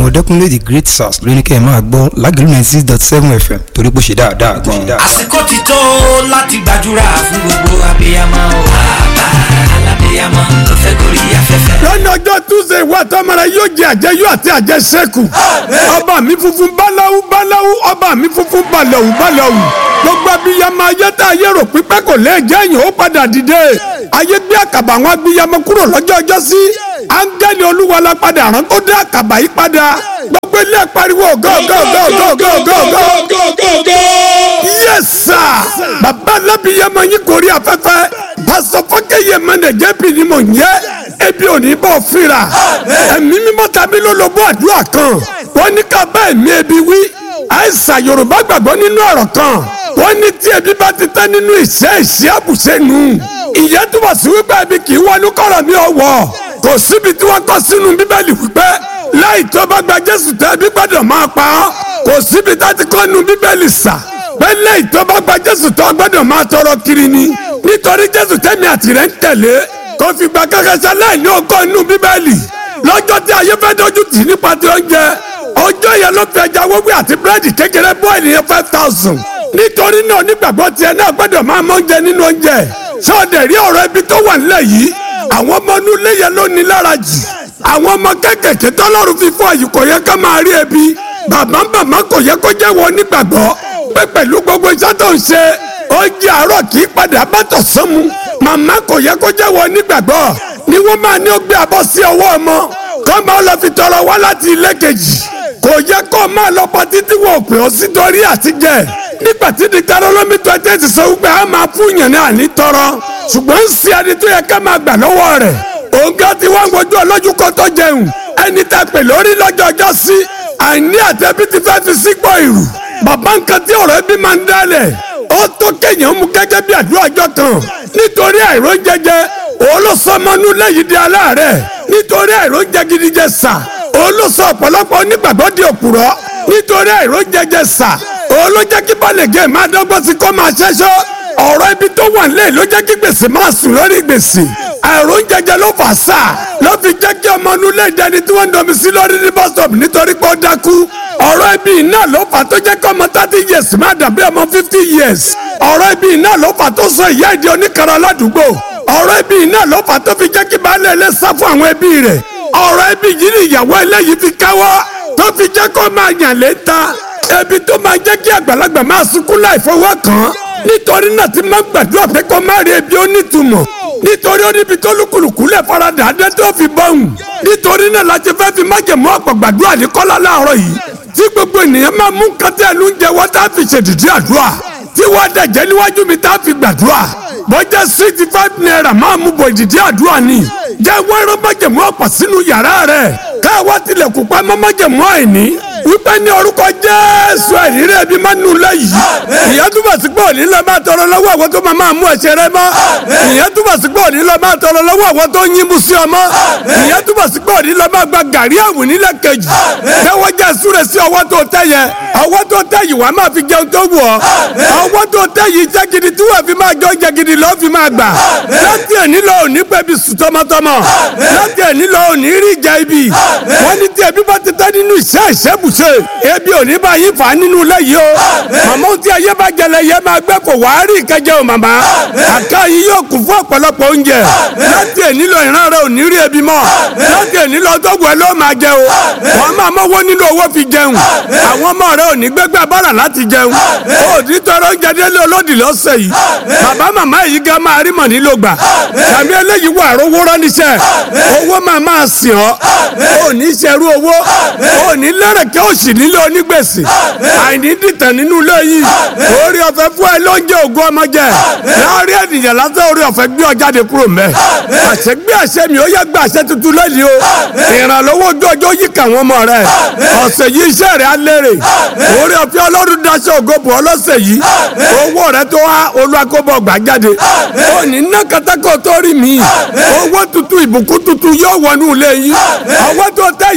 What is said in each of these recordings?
ọ̀dẹ́kunlé the great sars ló ní kẹ́ ẹ̀ máa gbọ́ lágẹ̀lú ninety six dot seven fm torí pé ó ṣe dáadáa gan-an. àsìkò ti tó láti gbàdúrà fún gbogbo abiyamọ o. bàbá alábiyamọ ló fẹ́ gorí afẹ́fẹ́. lọ́nà ọjọ́ túnṣe ìwà tọ́mọ̀rẹ́ yóò jẹ àjẹyó àti àjẹsẹ́kù ọba mi funfun báláwú báláwú ọba mi funfun balẹ̀wù balẹ̀wù gbogbo abiyamọ ayé tá a yẹ rò pípẹ́ kò lè jẹ́ èèyàn ó padà dìde ayé gbé àkàbà àwọn abiyamọ kúrò lọ́jọ́ ọjọ́ sí áńgẹ́lì olúwa la padà rán kó dé àkàbà yìí padà gbogbo ilé pariwo go go go go go go go yes sir bàbá alábiyamọ yín kò rí afẹ́fẹ́ pásọ fọkẹyẹ mẹnẹjẹ bí ni mò ń yẹ ebi ò ní bọ̀ fira ẹ̀mí mímọ́ tàbí lólobó àdúrà kan wọ́n ní ká bá ẹ̀mí ebi wí àìsàn yorùbá gbàgbọ́ nínú ọ̀rọ̀ kan wọ́n ní tí ebi bá ti tán nínú ìṣe ìṣe àbùṣe nù ìyẹn túbọ̀ sí wípé ebi kì í wọnú kọ̀rọ̀ mi ọ̀wọ́ kò síbi tí wọ́n kọ́ sínú bíbélì wípé láì tó bá gba jésù tẹ́ ebi gbọ́dọ̀ máa pa ọ́ kò síbi tá ti kọ́ nu bíbélì sà pé láì tó bá gba jésù tó gbọ́dọ̀ máa tọrọ kiri ni nítorí jésù tẹ́mi àtìrẹ́ ń tẹ̀lé kò fìgbà kankan sálẹ̀ ní ọkọ̀ inú bíbélì lọ́jọ́ tí ayé fẹ́ dojú tì nípa ti oúnjẹ ọjọ́ yẹn ló fi ẹja wọ́wọ́ àti búrẹ́dì kékeré bọ́ ènìyàn five thousand nítorí náà onígbàgbọ́ tiẹ̀ náà gbọ́dọ̀ máa mọ oúnjẹ nínú oúnjẹ sọ́ọ̀dẹ̀ rí ọ̀rọ̀ ibi tó wà nílẹ̀ yìí àwọn ọmọ inú ilé yẹn ló ní lára jù àwọn ọmọ kékèké tọ́lọ́run fi fún àyè kò yẹ ká máa rí ebi bàbá bàbá kò yẹ kó jẹ́ wọn onígbàgbọ́ pé pẹ̀lú gbogbo iṣẹ́ tó ń ṣe oúnjẹ àárọ̀ kì í padà bá tọ̀sán mu màmá kò yẹ kó jẹ́ wọn onígbàgbọ́ ni wọ́n máa ní ó gbé abọ́ sí ọwọ́ ọmọ kọ́ máa lọ fi tọrọ wá láti ilé kejì kò yẹ kó máa lọ pa títí wọn ò pè ọ́ sí torí àtijẹ́ nígbà tí diktarolomi tó ẹ ti sọ wípé a máa fún yàn ní àní tọrọ ṣùgbọ́n ń ṣe ẹni tó yẹ ká máa gbà lọ́wọ́ rẹ̀ òǹkà tí wọ́n ń wojú ọlọ́jú kó tó jẹun ẹni tá a pè lórí lọ́jọ́ ọjọ́ sí àìní àtẹ́bí ti fẹ́ fi sígbọ́ ìrù bàbá nǹkan tí ọ̀rọ̀ ẹbí máa ń dálẹ̀ ó tó kéèyàn mú gẹ́gẹ́ bí àdúrà ọjọ́ kan nítorí àìró jẹjẹ olóṣọmọnú lẹ́yìn di aláàárẹ̀ nítorí àìró jẹ gidi jẹ sà olóṣọ ọ̀pọ̀lọpọ̀ onígbàgbọ́ di òpùrọ́ nítorí àìró jẹjẹ sà olójẹ́ kí balẹ̀gẹ́ máa dọ́gbọ́n sí kó máa ṣẹ́ṣọ́ ọ̀rọ̀ ibi tó wà nílẹ̀ ló jẹ́ kí gbèsè máa sùn lórí gbèsè àìró jẹjẹ ló fà sà ló fi jẹ́ kí ọmọ inú lè dẹni tí wọ́n ń domi sí lórí ní bus stop nítorí pé ó dákú ọ̀rọ̀ ibi náà ló fà tó jẹ́ kí ọmọ thirty years má dàbí ọmọ fifty years ọ̀rọ̀ ibi náà ló fà tó sọ ìyá ìdí oníkara ládùúgbò ọ̀rọ̀ ibi náà ló fà tó fi jẹ́ kí baálé ilé sá fún àwọn ẹbí rẹ̀ ọ̀rọ̀ ibi yìí ni ìyàwó eléyìí fi káwọ́ tó fi jẹ́ kó máa yàn lé ta ebi tó máa jẹ́ kí àgbàlagbà máa sunkún láì fọwọ́ kàn án nítorí náà ti máa gbàdúrà pé kó má rí ebi onítùmọ̀ nítorí ó níbi tó lùkùlùkù lẹ̀ faradà adé tó fi bọ́hùn nítorí náà la ti fẹ́ fi májèmú ọ̀pọ̀ gbàdúrà ní kọ́lá láàárọ̀ yìí tí gbogbo ènìyàn máa mú kátẹ́ ẹnu ń jẹ wọ́n tá a fi ṣèdìdí àdúrà tí wọ́n dẹ̀jẹ́ níwájú mi tá a fi gbàdúrà bọ́jà sixty five naira máa mú bọ̀ ìdìdí àdúrà ni jẹ́ wẹ́rọ májèmú ọ̀pọ̀ sínú yàrá rẹ̀ káwá tilẹ̀kùn pa mọ́ májèmú àìní wípé ní orúkọ jésù ẹ̀rírí ẹbí máa nù lẹ́yìn ìyẹn túbọ̀ sí pé òní lọ máa tọrọ lọ́wọ́ àwọn tó máa máa mú ẹ̀ṣẹ̀ rẹ mọ́ ìyẹn túbọ̀ sí pé òní lọ máa tọrọ lọ́wọ́ àwọn tó ń yín mú sí ọmọ ìyẹn túbọ̀ sí pé òní lọ máa gba gàrí àwìn nílẹ̀ kejì tẹ́wọ́ jẹ́ súre sí ọwọ́ tó tẹ́ yẹ ọwọ́ tó tẹ́ yìí wàá máa fi jẹun tó wù ọ́ ọwọ́ tó tẹ́ yìí jẹ́ gidi tí wọ́n fi máa jọ jẹ gidi lọ́ọ́ fi máa gbà láti ẹ̀ní lọ òní pẹ́bi sùn tọmọtọmọ láti ẹ̀ní lọ òní rí ìjà ibi wọ́n ní tí ẹbí bá ti tẹ́ nínú ìṣẹ́ ìṣẹ́bùṣe ebi ò ní bá yín fà á nínú ilé yìí o màmá tí ayé bá jẹlẹ yẹ máa gbẹ kó wàá rí ìkẹjẹ o màmá àká yìí yóò kún fún ọ̀pọ̀lọpọ̀ oúnjẹ láti èní lọ ìran rẹ ò ní rí ebi mọ́ láti èní lọ tó wẹ̀ ló máa jẹ o wọ́n máa mọ́wọ́ nínú owó fi jẹun àwọn ọmọ rẹ ò ní gbẹ́gbẹ́ bára láti jẹun o ní tọrọ oúnjẹ délé olódì lọ́sẹ̀ yìí bàbá màmá yìí gan máa rí mọ̀ nílò gbà tàbí eléyìí wà rówó ránníṣẹ́ owó máa máa sìn ọ́ ò ní ṣerú owó ò ní lẹ́rẹ̀kẹ́ òsì nílé onígbèsè àìní dìtẹ̀ nínú ilé yìí orí ọ̀fẹ́ fún ẹ lóúnjẹ ògùn ọmọ jẹ láàrin ènìyàn lásán orí ọ̀fẹ́ gbé ọ jáde kúrò mẹ́ àṣẹ gbé àṣẹ mi ó yẹ gbé àṣẹ tuntun lẹ́yìn o ìrànlọ́wọ́ ojú ọjọ́ yìí kà wọ́n mọ̀ rẹ ọ̀sẹ̀ yìí iṣẹ́ rẹ̀ á lérè orí ọ̀fẹ́ ọlọ́run daṣẹ́ ògo bò ọ lọ́sẹ̀ yìí owó rẹ tó wá olùwàkọ́bọ̀ gbà jáde ó ní ná katakọ̀ tó rí mi owó tuntun ìbùkún tuntun yóò wọnú ilé yìí ọwọ́ tó tẹ́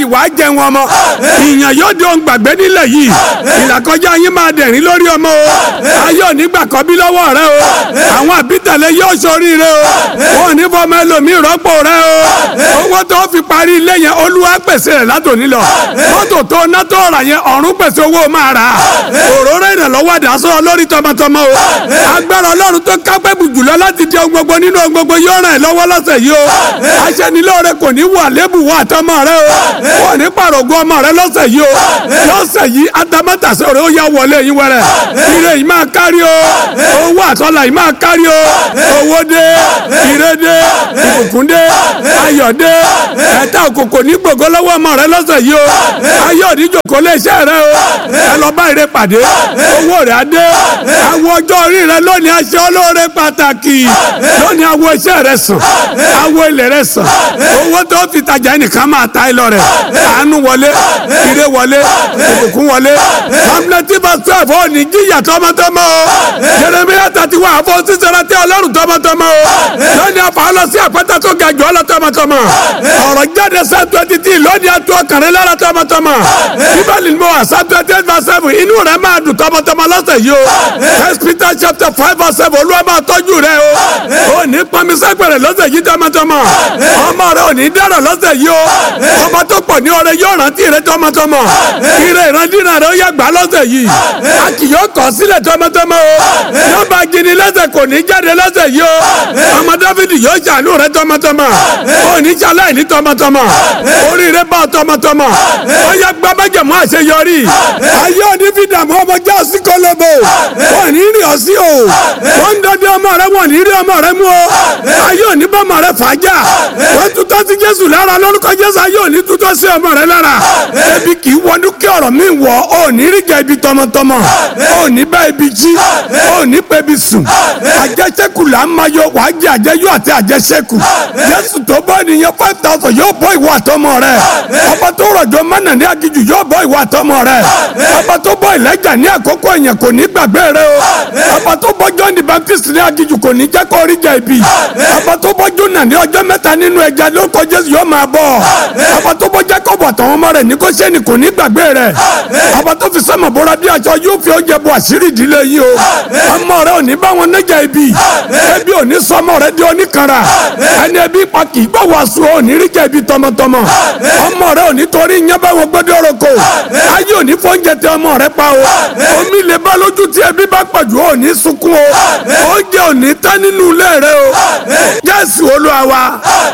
yìí wàá jẹun ọmọ ìyàn yóò di ohun gbàgbé nílẹ̀ yìí ìlàkọjá yín máa dẹ̀rín lórí ọmọ o ayé òní gbà kọ́ bí lọ́wọ́ rẹ o àwọn àbítẹ̀lẹ̀ yóò ṣoríire o wọn ò ní fọmọ ẹlòmíì rọ́pò rẹ o owó tó fi parí ilé yẹn olúwa pèsè rẹ̀ látòní lọ mọ́tò tó ná tó rà yẹn ọ̀run pèsè owó máa rà òróró ìrànlọ́wọ́ àdásọ́ lórí tọmọtọmọ o agbára ọlọ́run tó kápẹ́ bù jùlọ láti di ohun gbogbo nínú ohun gbogbo yóò ràn ẹ́ lọ́wọ́ lọ́sẹ̀ yìí o aṣẹ́nilóore kò ní wà lébù wà àtọmọ rẹ o kò ní pàrọ̀gùn ọmọ rẹ lọ́sẹ̀ yìí o lọ́sẹ̀ yìí atamátàsẹ́ rẹ ó yá wọlé yín wẹrẹ ire yìí máa kárí o owó àtọ́là yìí máa kárí o owó dé ire dé ìbùkún dé ayọ̀ dé ẹ̀ta òkòkò ní gbogbo lọ́wọ́ ọmọ rẹ lọ́sẹ̀ yìí o ayọ̀ òdìjòkó lé iṣẹ́ rẹ o ẹ lọ bá ire pàdé owó rẹ á dé àwọn ọjọ́ orí rẹ lónìí aṣọ olóore pàtàkì lónìí àwọn iṣẹ́ rẹ sàn àwọn ilẹ̀ rẹ sàn owó tó fi tajà ẹnìkan máa ta ẹ lọ rẹ àánú wọlé ire wọlé ìbùkún wọlé hamleti basef ò ní jíyà tọmọtọmọ o jeremiya tati wà àfọ sísèrè tí ọlọ́run tọmọtọmọ o lónìí afa lọ sí àpẹtẹ tó ga jù ọ lọ tọmọtọmọ ọ̀rọ̀ jáde sẹ twenty three lónìí atu ọkàrin lára tọmọtọmọ bíbélì ni mo wà sá twenty eight verse seven inú rẹ máa dùn tọmọtọmọ lọ́sẹ̀ yìí o first peter chapter five verse seven olúwa máa tọ́jú rẹ o ò ní pọnmi sẹ́gbẹ̀rẹ̀ lọ́sẹ̀ yìí tọmọtọmọ ọmọ rẹ ò ní dára lọ́sẹ̀ yìí o ọmọ tó pọ̀ ní ọrẹ yóò rántí rẹ tọmọtọmọ ire ìrandínà rẹ ó yẹ gbà lọ́sẹ̀ yìí a kì yóò kọ̀ sílẹ̀ tọmọtọmọ o yóò bá gini lẹ́sẹ̀ kò ní jáde lọ́sẹ̀ yìí o ọmọ dáfídì yóò ṣàánú rẹ tọmọtọmọ ò ní ṣaláì ní tọmọtọmọ oríire bá tọmọtọmọ ó yẹ gbá májèmú àṣeyọrí ayé òní fi dààmú ọmọ já sí kọlọbọ wọn ní rí ọ sí o wọn ń dọdẹ ọmọ rẹ wọn ní rí ọmọ rẹ mú o ayé òní bá ọmọ rẹ fàájà wọn tutọ́ sí jésù lára lórúkọ jésù ayé òní tutọ́ sí ọmọ rẹ lára ebi kì í wọnú kí ọ̀rọ̀ mi wọ̀ ọ́ ní rí jẹ ibi tọmọtọmọ ọ́ ní bá ibi jí ọ́ ní pé ibi sùn àjẹsẹ́kù là ń máa yọ wàá jẹ àjẹyọ àti àjẹsẹ́kù jésù tó bọ́ ènìyàn five thousand yóò bọ́ ìwọ àtọmọ rẹ ọba tó rọ̀jò mánà ní agijù yóò bọ́ ìwọ àtọmọ rẹ ọba tó bọ́ ìlẹ́jà ní àkókò èèyàn kò ní gbàgbé rẹ o ọba tó bọ́ john the baptist ní agijù kò ní jẹ́ kó rí jẹ ibi ọba tó bọ́ jónà ní ọjọ́ mẹ́ta nínú ẹja lórúkọ jésù yóò máa bọ̀ ọba tó bọ́ jacob àtàwọn ọmọ rẹ̀ ní kó sẹ́ni kò ní gbàgbé rẹ̀ ọba tó fi sẹ́mọ̀ bọ́ra bí aṣọ yóò fi oúnjẹ bọ àṣírí ìdílé yìí o ọmọ rẹ ò ní bá wọn nẹ́jà ibi ebi ò ní sọmọ rẹ di oníkanra ẹni ebi pa kì í gbọ́ wàásù ò ní rí jẹ ibi tọmọtọmọ ọmọ rẹ ò ní torí yẹn bá wọn gbọ́dọ̀ roko ayé ò ní fóúnjẹ tẹ ọmọ rẹ pa o omi lè bá lójú tí ebi bá pọ̀jù ò ní sunkún o oúnjẹ ò ní tán nínú ilé rẹ o jésù olúwa wa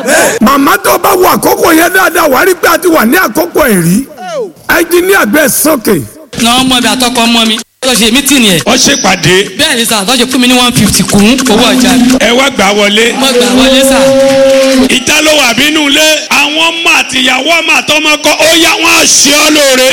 màmá tó bá wọ àkókò yẹn dáadáa wàá rí pé a ti wà ní àkókò ẹ̀rí ẹnjìníà gbé sókè. na ọmọ mi àtọkọ ọmọ mi tó ṣe mítìnì ẹ̀ wọ́n ṣèpàdé bẹ́ẹ̀ ni sà tó ṣe fún mi ní one fifty kún owó ọjà mi ẹ wá gbà wọlé. mo gbà wọlé sà ìta ló wà bínú ilé àwọn ọmọ àtìyàwó ọmọ àtọmọ kọ ó yá wọn á ṣe ọ lóore.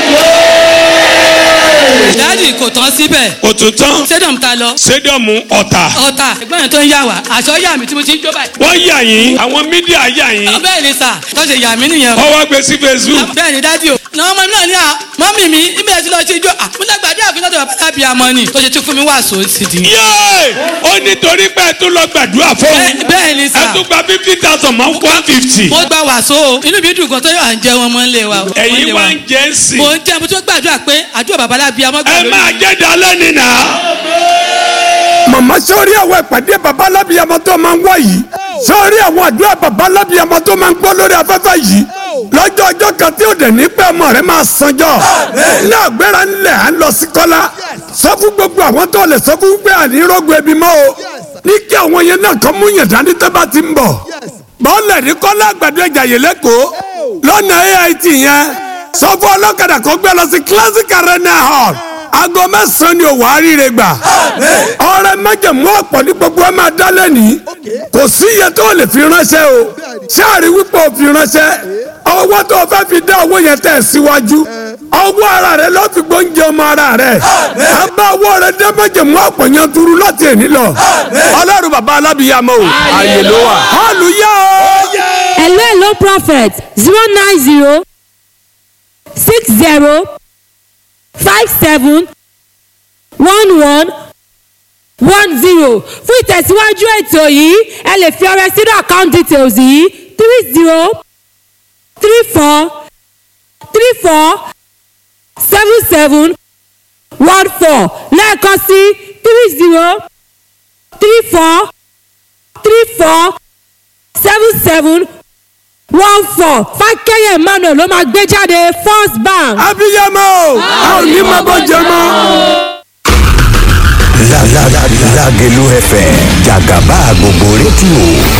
dáàdì kò tán síbẹ̀ kò tún tán stadium ta lọ sédọ̀mù ọ̀tà ọ̀tà ẹ̀gbọ́n yẹn tó ń yà wá aṣọ yà mí tí mo ti ń jó báyìí. wọ́n yà yín àwọn mídíà yà yín bẹ́ẹ̀ ni sà tó ṣe yà mí nìyẹn o. ọwọ́ gbé sí facebook bẹ́ẹ̀ ni dáàdì o. na ọmọ mi náà ní à mọ́mì mi níbi ẹ̀ tí lọ́ọ́ ṣe ijó à mo lágbàdí àfin lọ́dọ̀ bàbá lábì àmọ́ ni tó ṣe tún fún mi wàásù sí di. yéé ó nítorí pé ẹ tún lọ gbàdúrà fóun Bẹ́ẹ̀- bẹ́ẹ̀ ni ẹ sà tún gba fifty thousand mọ́ one fifty mo gba wàásù o inú mi dùn gan tó yọ à ń jẹ wọn mọ́ ń lé wa. o. ẹ̀yin Wọ́n wá lé ń jẹ́ ń sìn mo ń jẹ́ mo tún gbàdúrà pé àdúrà bàbá lábì àmọ́ gbà ẹ lórí máa mi. jẹ́ dalẹ́ nìyà màmá sọ́ọ́rí àwọn ìpàdé baba alábìyamọ tó máa ń wá yìí sọ́ọ́rí àwọn àdúrà baba alábìyamọ tó máa ń gbọ́ lórí afẹ́fẹ́ yìí lọ́jọ́ ọjọ́ kan tí ó dẹ̀ ní pẹ́ ọmọ rẹ̀ máa sanjọ́ ní àgbéra ńlẹ̀ à ń lọ sí kọ́lá sọ fún gbogbo àwọn tó lè sọ fún pé ànírógun ebi mọ́ o ní kí àwọn yẹn náà kọ́ mú yàn dání tó bá ti ń bọ̀ bọ́ọ̀lẹ̀ ní kọ́lá àgbàdo ìjàyè lẹ́kọ̀ọ́ lọ́nà AIT yẹn sọ fún ọlọ́kadà kó gbé lọ sí classic arena hall aago mẹ́sàn-án ni òwò àríire gbà ọrẹ májèmú ọ̀pọ̀ ní gbogbo ẹ máa dá lẹ́nìí kò sí iye tó lè fi ránṣẹ́ o ṣáàrí wípé o fi ránṣẹ́ ọwọ́ tó o fẹ́ fi dá owó yẹn tẹ̀ síwájú ọwọ́ ara rẹ ló fi gbóúnjẹ ọmọ ara rẹ a bá owó rẹ dé májèmú ọ̀pọ̀ yẹn turu láti èní lọ ọlọ́run bàbá alábìyàmọ́ o àyè ló wà hallelujah o. hello hello prophet zero nine zero six zero five seven one one one zero fún ìtẹ̀síwájú ètò yìí ẹ lè fi ọrẹ sínú account details yìí three zero three four four seven seven one four lẹ́ẹ̀kan sí three zero three four three four seven seven one four fákẹ́yẹ̀ emmanuel ló máa gbé jáde first bank. abiyamọ o a ò ní máa bọ́ jẹ mọ́. Lágẹ̀lú FM jàgàbá gbogbo rédíò